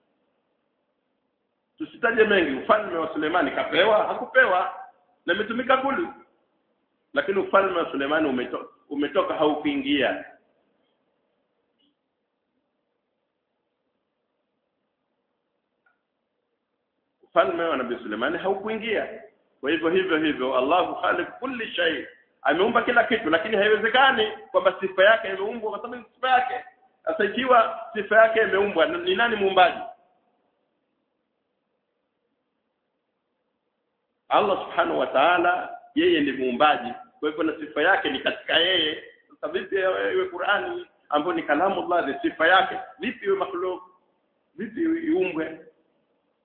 tusitaje mengi ufalme wa Suleiman kapewa hakupewa na imetumika kulli lakini ufalme wa Suleiman umeto, umetoka haukuingia ufalme wa Nabii Suleiman haukuingia kwa hivyo hivyo hivyo Allahu khaliq kulli shay ameumba kila kitu lakini haiwezekani kwamba sifa yake imeumbwa kwa sababu sifa yake sasa ikiwa sifa yake imeumbwa ni nani muumbaji Allah subhanahu wa ta'ala yeye ni muumbaji kwa hivyo na sifa yake ni katika yeye sasa vipi iwe Qur'ani ambayo ni kalamu Allah ni sifa yake vipi iwe makhluk vipi iumbwe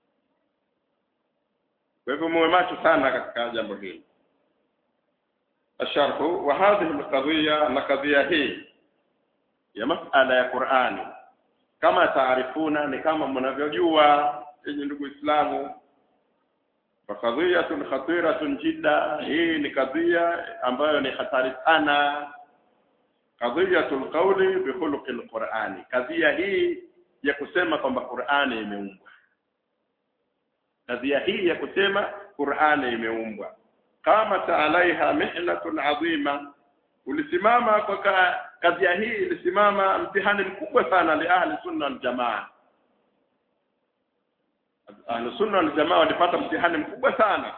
kwa hivyo muwe macho sana katika jambo hili الشرح وهذه القضية أن قضية هي ya masala ya Qur'ani kama taarifuna ni kama mnavyojua yenye ndugu Islamu fakadhiyatun khatiratun jidda hii ni kadhia ambayo ni hatari sana kadhiyatul qawli bi khuluqil Qur'ani kadhia hii ya kusema kwamba Qur'ani imeumbwa kadhia hii ya kusema Qur'ani imeumbwa kama alaiha mihnatun adhima ulisimama kwa ka, kadhia hii ilisimama mtihani mkubwa sana li ahli sunna wal jamaa ahli sunna wal jamaa walipata mtihani mkubwa sana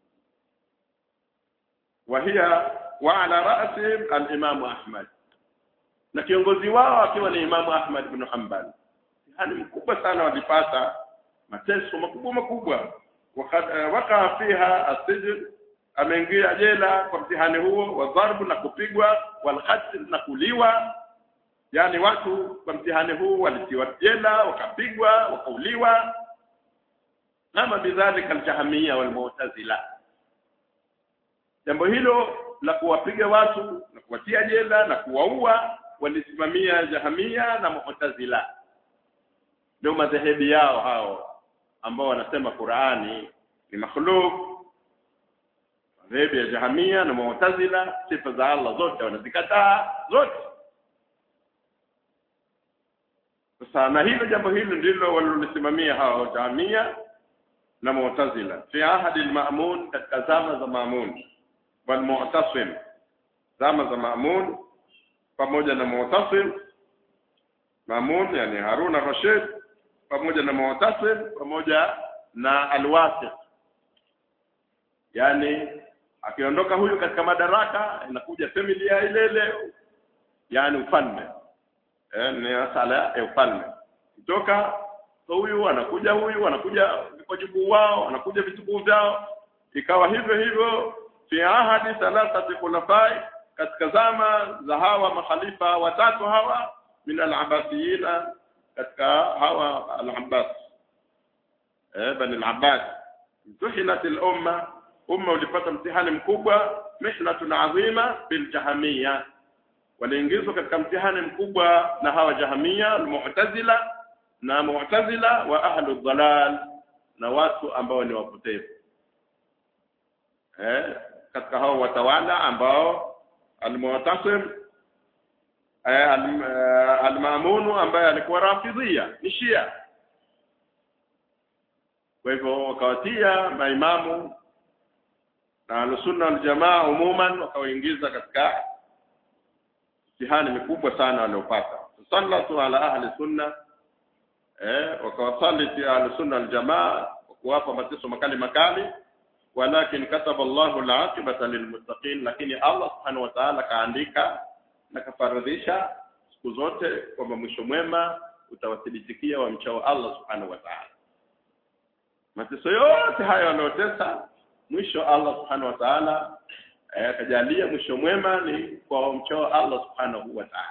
wa hiya wa ala ra'si al-imam Ahmad na kiongozi wao akiwa ni Imamu Ahmad ibn Hanbal mtihani mkubwa sana walipata mateso makubwa makubwa waka fiha asijn ameingia jela kwa mtihani huo wa dharbu na kupigwa walqatl na kuliwa yani watu kwa mtihani huu walitiwa jela wakapigwa wakauliwa kama bidhalika aljahamia walmu'tazila jambo hilo la kuwapiga watu na kuwatia jela na kuwaua walisimamia jahamia na mu'tazila ndio madhehebu yao hao ambao wanasema Qur'ani ni makhluk madhehebu ya jahamia na mu'tazila sifa za Allah zote wanazikataa zote sasa na hilo jambo hilo ndilo walilolisimamia hao jahamia na mu'tazila fi ahadi al-ma'mun katika zama za ma'mun wal mu'tasim zama za ma'mun pamoja na mu'tasim ma'mun yani Harun al-Rashid pamoja na mu'tasim pamoja na al-Wasiq yani akiondoka huyu katika madaraka inakuja familia ile ile yani ufalme eh ni sala ya ufalme kutoka huyu anakuja huyu anakuja wajukuu wao anakuja vitukuu vyao ikawa hivyo hivyo fi ahadi thalathati khulafai katika zama za hawa makhalifa watatu hawa min al-abbasiyina katika hawa al-abbas eh bani al-abbas tuhinat al-umma umma ulipata mtihani mkubwa mihnatun adhima bil jahamia waliingizwa katika mtihani mkubwa na hawa jahamia al-mu'tazila na mu'tazila wa ahlu dhalal na watu ambao ni wapotevu eh katika hao watawala ambao al-mu'tasim eh, al-mamunu ambaye alikuwa rafidhia ni shia kwa hivyo wakawatia maimamu na al-sunna wal-jamaa umuman wakawaingiza katika mtihani mikubwa sana waliopata sallatu ala ahli sunna eh wakawasaliti ahlusunna aljamaa kuwapa mateso makali makali walakin kataba Allahu alaqibata lilmuttaqin lakini Allah subhanahu wa ta'ala kaandika na kafaradhisha siku zote kwamba mwisho mwema utawathibitikia wamchao Allah subhanahu wa ta'ala mateso yote hayo wanaotesa mwisho Allah subhanahu wa ta'ala akajalia mwisho mwema ni kwa wamchao Allah subhanahu wa ta'ala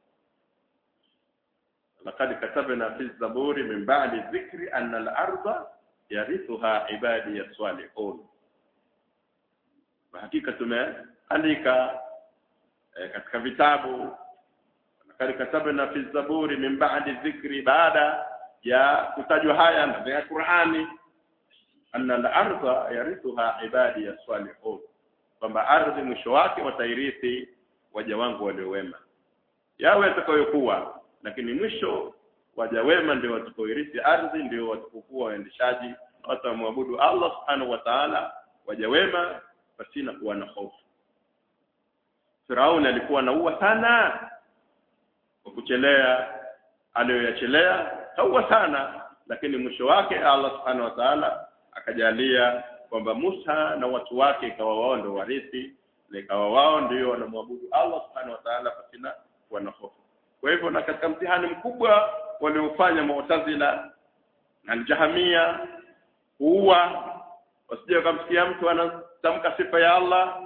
لقد كتبنا في الزبور من بعد الذكر أن الأرض يرثها عبادي الصالحون وحقيقة tumeandika katika vitabu لقد كتبنا في الزبور من بعد الذكر baada ya kutajwa haya ndani ya Qur'ani أن الأرض يرثها عبادي الصالحون kwamba ardhi mwisho wake watairithi waja wangu waliowema yawe atakayokuwa lakini mwisho waja wema ndio watakaoirithi ardhi ndio watakaokuwa waendeshaji watamwabudu Allah subhanahu wa ta'ala waja wema pasina kuwa na hofu Firauni alikuwa anaua sana kwa kuchelea aliyoyachelea kaua sana lakini mwisho wake Allah subhanahu wa ta'ala akajalia kwamba Musa na watu wake ikawa wao ndio warithi na ikawa wao ndio wanamwabudu Allah subhanahu wa ta'ala pasina kuwa na hofu kwa hivyo na katika mtihani mkubwa waliofanya Mu'tazila na Al-Jahamia huwa wasije kumsikia mtu anatamka sifa ya Allah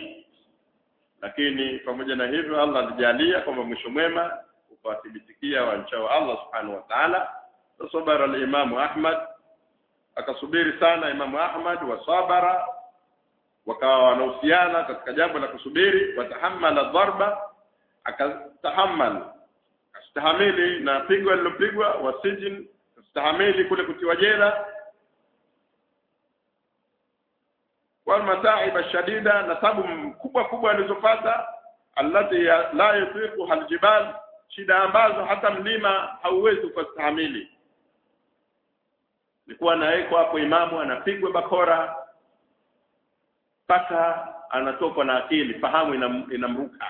lakini pamoja na hivyo Allah alijalia kwamba mwisho mwema ukawathibitikia wanchao Allah subhanahu wa ta'ala sabara al-Imam Ahmad akasubiri sana Imam Ahmad wa sabara wakawa wanahusiana katika jambo la kusubiri watahamala dharba akatahamal akastahamili na pigo alilopigwa wasijin akastahamili kule kutiwa jela walmataiba shadida na tabu kubwa kubwa alizopata allati la yutiqu aljibal shida ambazo hata mlima hauwezi kustahamili nilikuwa nawekwa hapo imamu anapigwa bakora mpaka anatokwa na akili fahamu inam, inamruka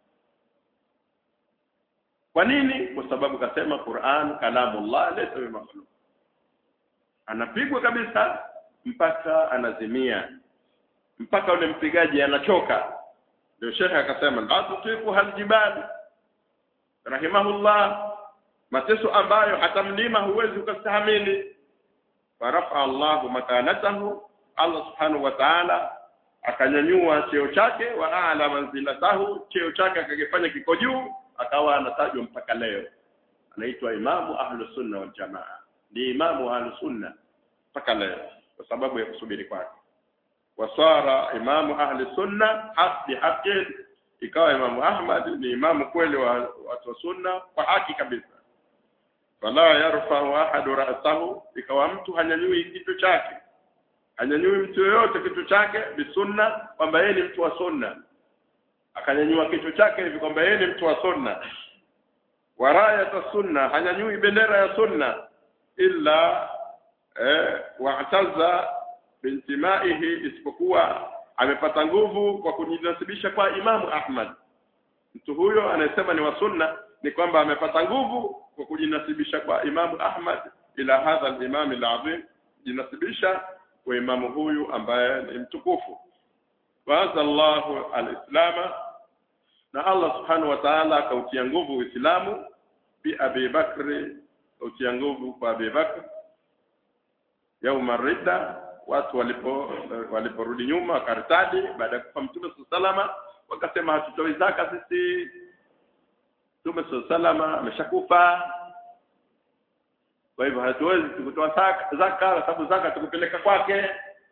kwa nini kwa sababu kasema Qur'an kalamullah laysa bimakhluq anapigwa kabisa mpaka anazimia mpaka ule mpigaji anachoka ndio shekhe akasema la tutiku haljibal rahimahullah mateso ambayo hata mlima huwezi ukastahamili farafa Allahu makanatahu Allah subhanahu wa ta'ala akanyanyua cheo chake wa a'la manzilatahu cheo chake akakifanya kiko juu akawa anatajwa mpaka leo anaitwa imamu ahlus sunna wal jamaa ni imamu ahlus sunna mpaka leo kwa sababu ya kusubiri kwake wasara imamu ahli sunna haqi haqi ikawa imamu ahmad ni imamu kweli wa watu wa sunna kwa haki kabisa fala yarfa'u ahadu ra'sahu ikawa mtu hanyanyui kitu chake hanyanyui mtu yoyote kitu chake bisunna kwamba yeye ni mtu wa sunna akanyanyua kitu chake hivi kwamba yeye ni mtu wa sunna warayata sunna hanyanyui bendera ya sunna illa eh, wa'taza bintimaihi isipokuwa amepata nguvu kwa kujinasibisha kwa Imamu Ahmad mtu huyo anayesema ni wa sunna ni kwamba amepata nguvu kwa kujinasibisha kwa Imamu Ahmad ila hadha al-imam al-azim jinasibisha kwa imamu huyu ambaye ni mtukufu waza Allahu al-islama na Allah subhanahu wa ta'ala akautia nguvu Uislamu bi Abi Bakri kautia nguvu kwa Abi Bakr yauma ridda watu walipo waliporudi nyuma wakartadi baada ya kufa Mtume salama wakasema hatutoi zaka sisi Mtume salama ameshakufa kwa hivyo hatuwezi kutoa zaka zaka kwa sababu zaka tukupeleka kwake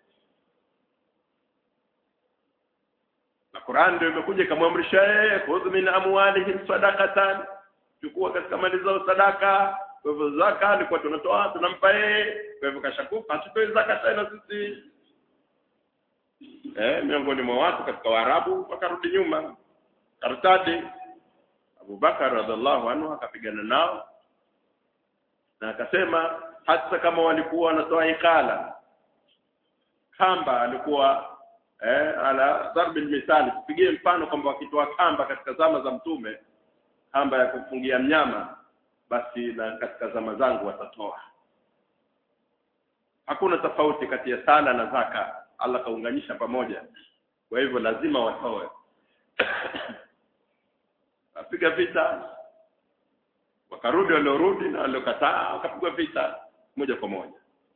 na Qur'an ndio imekuja ikamwamrisha yeye khudh min amwalihim sadaqatan chukua katika mali zao sadaka kwa hivyo zaka alikuwa tunatoa tunampa yeye kwa hivyo kashakufa hatutoi zaka tena sisi eh miongoni mwa watu katika Waarabu wakarudi nyuma kartadi Abu Bakar radhiallahu anhu akapigana nao na akasema hata kama walikuwa wanatoa ikala kamba alikuwa eh, ala darbi misali tupigie mfano kwamba wakitoa kamba katika zama za mtume kamba ya kufungia mnyama basi na katika zama zangu watatoa hakuna tofauti kati ya sala na zaka Allah kaunganisha pamoja kwa hivyo lazima watoe apiga vita wakarudi waliorudi na waliokataa wakapigwa vita moja kwa moja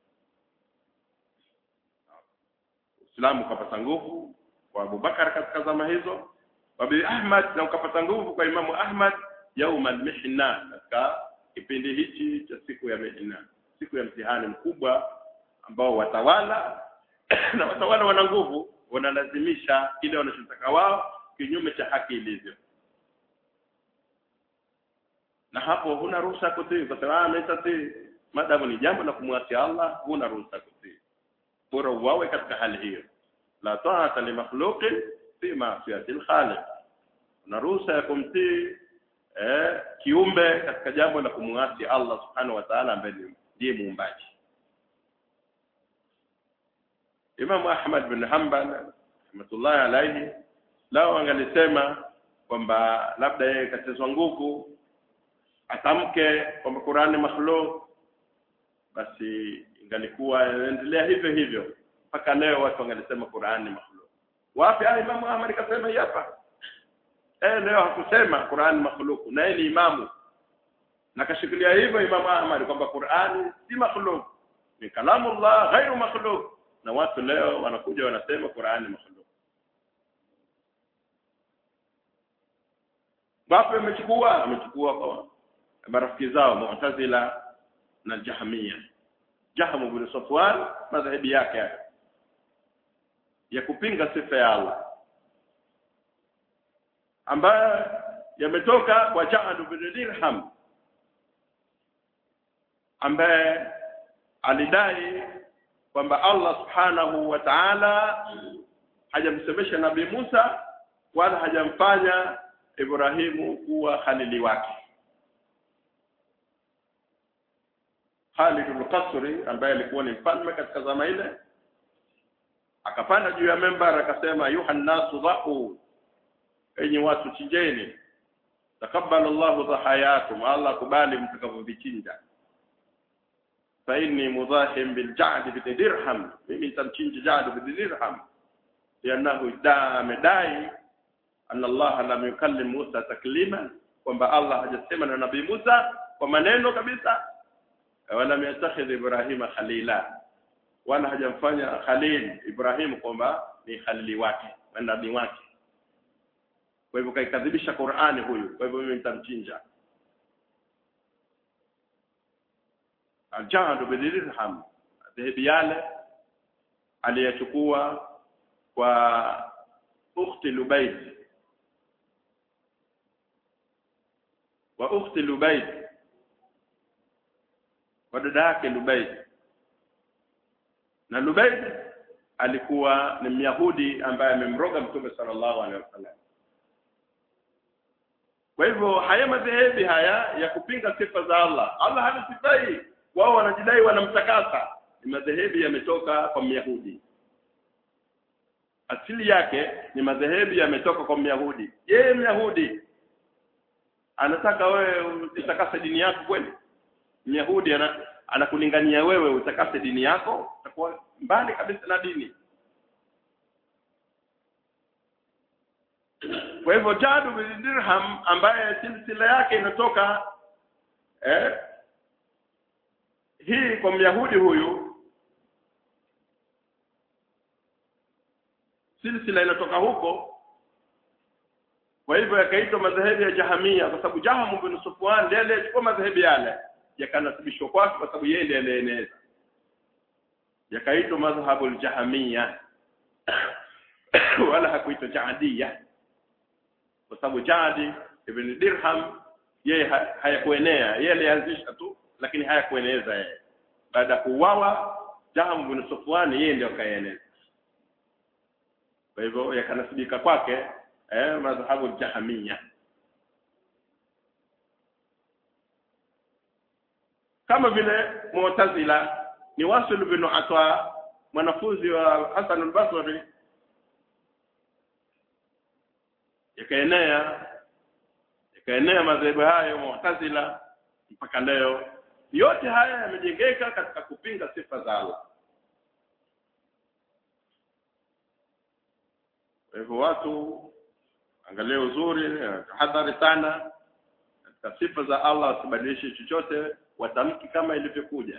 Uislamu ukapata nguvu kwa Abubakar katika zama hizo Abi Ahmad na ukapata nguvu kwa Imamu Ahmad yauma al-mihna katika kipindi hichi cha siku ya mihna siku ya mtihani mkubwa ambao watawala na watawala wana nguvu wanalazimisha kile wanachotaka wao kinyume cha haki ilivyo na hapo huna ruhusa kutii kwa sababu ametatii madamu ni jambo la kumwasi Allah huna ruhusa kutii bora uwawe katika hali hiyo la ta'ata li makhluqin fi ma'siyati al-khaliq una ruhusa ya kumtii eh, kiumbe katika jambo la kumwasi Allah subhanahu wa ta'ala ambaye ndiye muumbaji Imam Ahmad bin Hanbal rahmatullahi alayhi lao angalisema kwamba labda yeye katezwa nguvu atamke kwamba Qur'ani makhluq basi ingalikuwa inaendelea hivyo hivyo mpaka leo watu wangalisema Qur'ani makhluq wapi ah Imam Ahmad kasema hapa eh leo hakusema Qur'ani makhluq na yeye ni imamu na kashikilia hivyo Imam Ahmad kwamba Qur'ani si makhluq ni kalamullah ghairu makhluq na watu leo wanakuja wanasema Qur'ani makhluq wapi amechukua amechukua kwa marafiki zao Mu'tazila na Jahmiya Jahm ibn Safwan madhhabi yake ya kupinga sifa ya Allah ambayo yametoka kwa Ja'd bin Dirham ambaye alidai kwamba Allah subhanahu wa ta'ala hajamsemesha Nabii Musa wala hajamfanya Ibrahimu kuwa khalili wake Khalid al-Qasri ambaye alikuwa ni mfalme katika zama ile akapanda juu ya membar akasema yuhannasu dhahu enyi watu chinjeni takabbala Allahu dhahayakum Allah kubali mtakavyovichinja fa inni mudahim bil ja'd bi dirham mimi nitamchinja ja'd bi dirham lianahu da amedai anna Allah lam yukallim Musa taklima kwamba Allah hajasema na nabii Musa kwa maneno kabisa wala yattakhidh Ibrahima khalila wala hajamfanya Khalil Ibrahim kwamba ni khalili wake nabii wake kwa hivyo kaikadhibisha Qur'ani huyu kwa hivyo mimi nitamchinja Al-Jahd bin Dirham dhehebi yale aliyachukua kwa ukhti Lubayd wa ukhti Lubayd kwa dada yake Lubayd na Lubayd alikuwa ni Myahudi ambaye amemroga Mtume sallallahu alaihi wasallam kwa hivyo haya madhehebi haya ya kupinga sifa za Allah Allah hana sifa hii wao wanajidai wanamtakasa ni madhehebi yametoka kwa Myahudi asili yake ni madhehebu yametoka kwa Myahudi yeye Myahudi anataka wewe utakase dini yako kweli Myahudi ana anakulingania wewe utakase dini yako utakuwa mbali kabisa na dini kwa hivyo Jadu bin Dirham ambaye silsila yake inatoka eh, hii kwa Myahudi huyu silsila inatoka huko kwa hivyo yakaitwa madhehebu ya Jahamia kwa sababu Jaham bin Sufwan ndiye aliyechukua madhehebu yale yakanasibishwa kwake kwa sababu yeye ndiye alieneza yakaitwa madhhabu al-Jahamia wala hakuitwa Jaadia kwa sababu Jadi ibn Dirham yeye hayakuenea yeye alianzisha tu lakini hayakueneza yeye baada ya kuuawa Jaham bin Sufwan yeye ndio kaeneza kwa hivyo yakanasibika kwake eh madhhabu jahamia kama vile Mu'tazila ni Wasil bin Atwa mwanafunzi wa Hasan al-Basri yakaenea yakaenea madhehebu hayo Mu'tazila mpaka leo yote haya yamejengeka katika kupinga sifa za Allah kwa hivyo watu angalia uzuri tahadhari sana katika sifa za Allah wasibadilishe chochote watamki kama ilivyokuja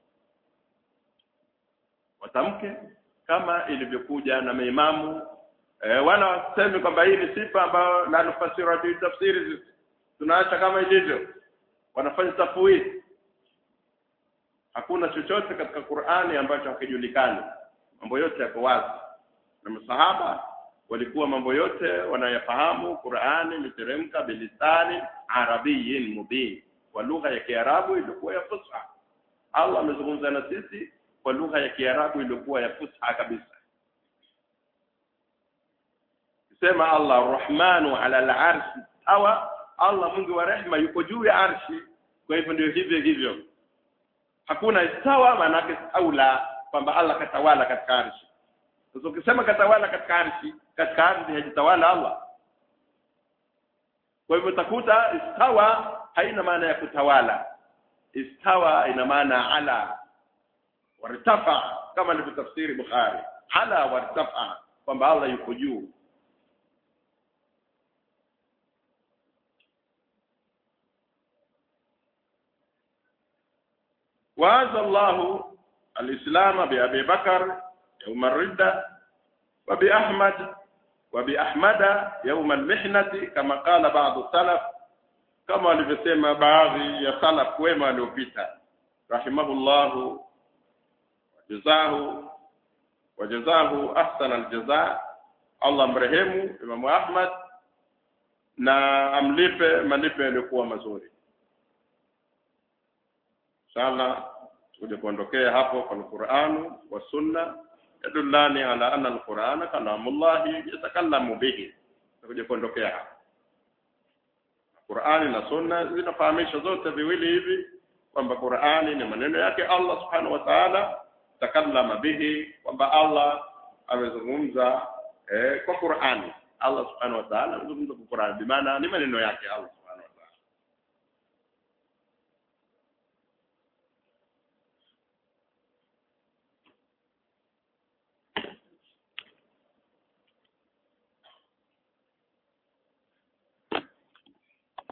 watamke kama ilivyokuja na maimamu e, wala waseme kwamba hii ni sifa ambayo la nufasira bi tafsiri tunaacha kama ilivyo wanafanya tafwid hakuna chochote katika Qur'ani ambacho hakijulikani mambo yote yako wazi na masahaba walikuwa mambo yote wanayafahamu Qur'ani miteremka bilisani arabiyyin mubin kwa lugha ya Kiarabu ilikuwa ya fusha Allah amezungumza na sisi kwa lugha ya Kiarabu ilikuwa ya fusha kabisa sema Allah Ar-Rahmanu ala al-arshi hawa Allah Mungu wa rehma yuko juu ya arshi kwa hivyo ndio hivyo hivyo hakuna istawa maana yake aula kwamba Allah katawala katika arshi sasa ukisema katawala katika arshi katika ardhi hajitawala Allah kwa hivyo utakuta istawa haina maana ya kutawala istawa ina maana ala wartafa kama alivyotafsiri Bukhari ala wartafa kwamba Allah yuko juu وعز الله الإسلام بأبي بكر يوم الردة وبأحمد وبأحمد يوم المحنة كما قال بعض السلف كما alivyosema baadhi ya salaf wema waliopita rahimahullahu jazahu wajazahu ahsana aljaza Allah mrehemu Imamu Ahmad na amlipe malipo yaliyokuwa mazuri inshallah tuje kuondokea hapo kwa Qur'anu wa sunna yadullani ala anna alqur'ana kalamullahi yatakallamu bihi tuje kuondokea hapo Qur'ani na sunna zinafahamisha zote viwili hivi kwamba Qur'ani ni maneno yake Allah subhanahu wa ta'ala takallama bihi kwamba Allah amezungumza eh, kwa Qur'ani Allah subhanahu wa ta'ala amezungumza kwa Qur'ani bi maana ni maneno yake Allah